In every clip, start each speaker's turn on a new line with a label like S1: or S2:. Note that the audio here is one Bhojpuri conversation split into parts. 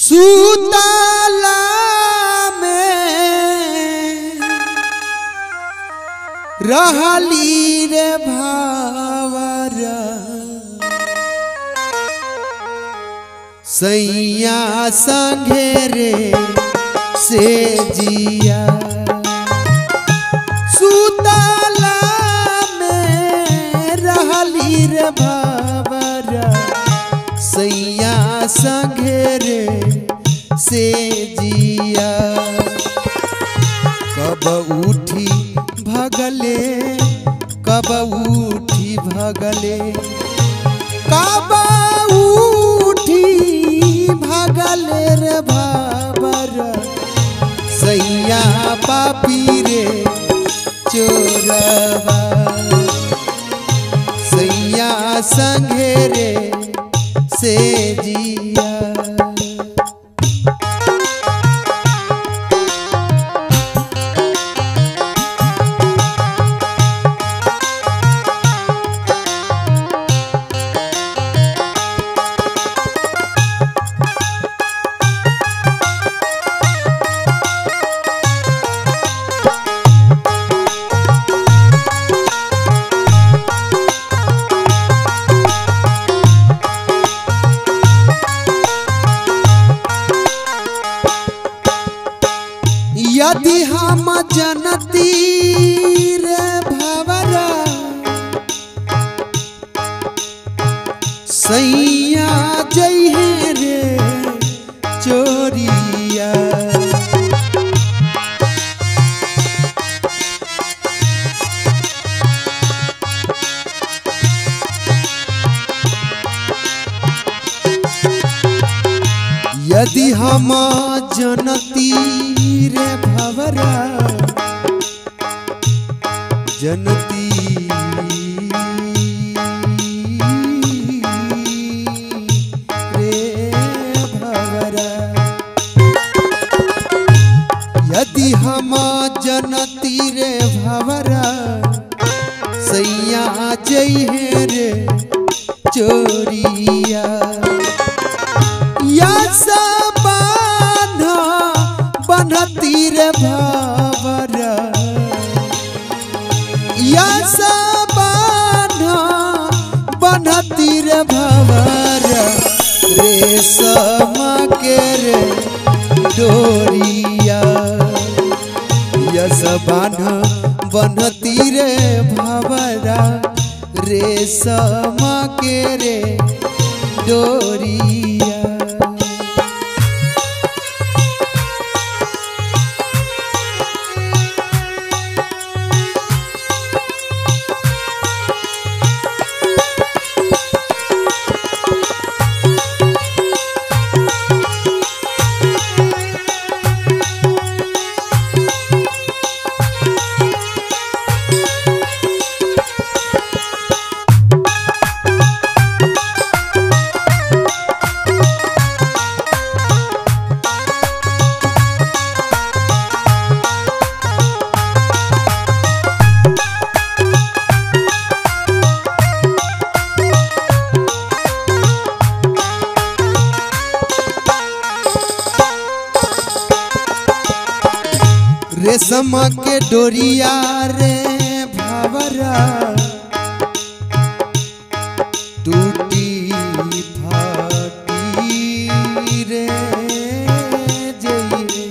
S1: सुतला में रहली रे भावरा सैया संघे रे से जिया सुतला में रहली रे भावरा सैया संघे रे से जिया कब उठी भगले कब उठी भगले कब उठी भगले रे भाबर सैया पापी रे चोरवा सैया संघे रे से जिया यदि हम जनती रे भवरा सैया जइहे रे चोरिया यदि हम जनती रे भवरा जनती रे भवरा यदि हम जनती रे भवरा सैया जइहे रे चोरिया यस बांध बनती रे भावर यस बांध बनती रे भावर रेशम के रे डोरिया यस बांध बनती रे भावरा रेशम के रे डोरिया रेशम के डोरिया रे भावरा टूटी फाटी रे जइए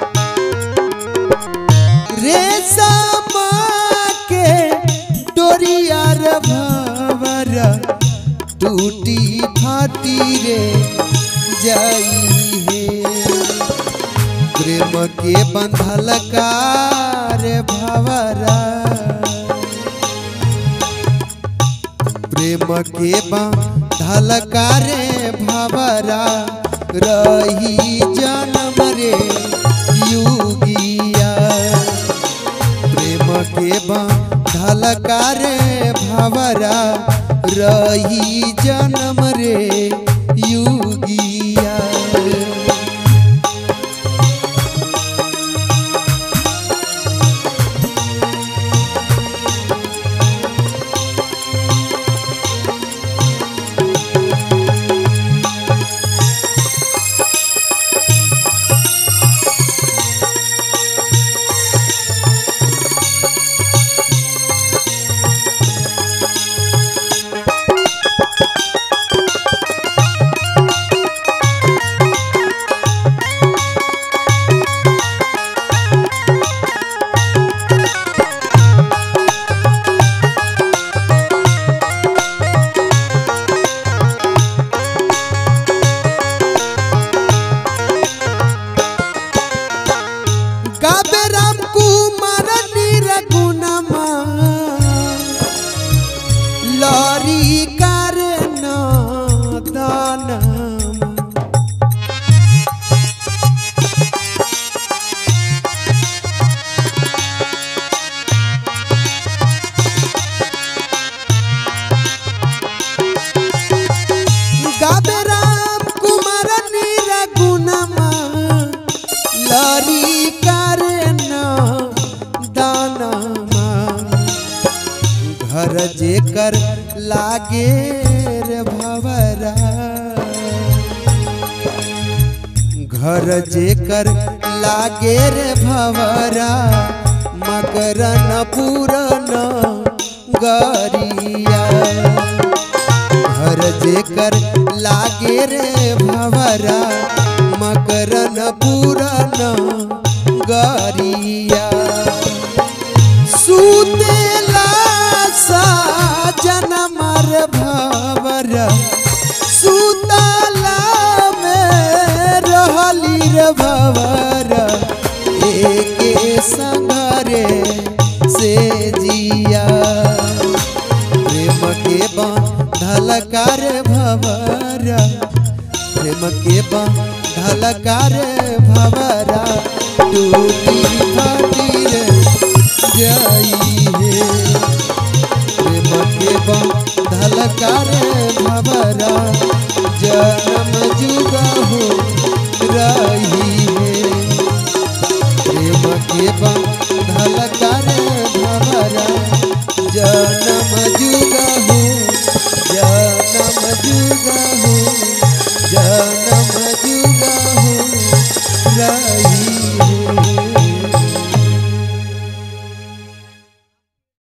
S1: रेशम के डोरिया रे भावरा टूटी फाटी रे जाई है प्रेम के बंधल कार भवरा प्रेम के बंधल कारे भवरा रही जन्म रे युगिया प्रेम के बंधल कारे भवरा रही जन्म रे युगिया लागे रे भवरा घर जेकर लागे रे भवरा मकर न पूरन गरिया घर जेकर लागे रे भवरा मकर न पूरन गरिया सुतेला साजन मर भवरा सुतला में रहली रे भवरा एके संगरे से जिया प्रेम के बांधल कर भवरा प्रेम के बांधल कर भवरा टूटी फाटी रे जाई है प्रेम के बांधल कर भवरा जन्म जुगा हो रही है प्रेम के बांधल कर भवरा जन्म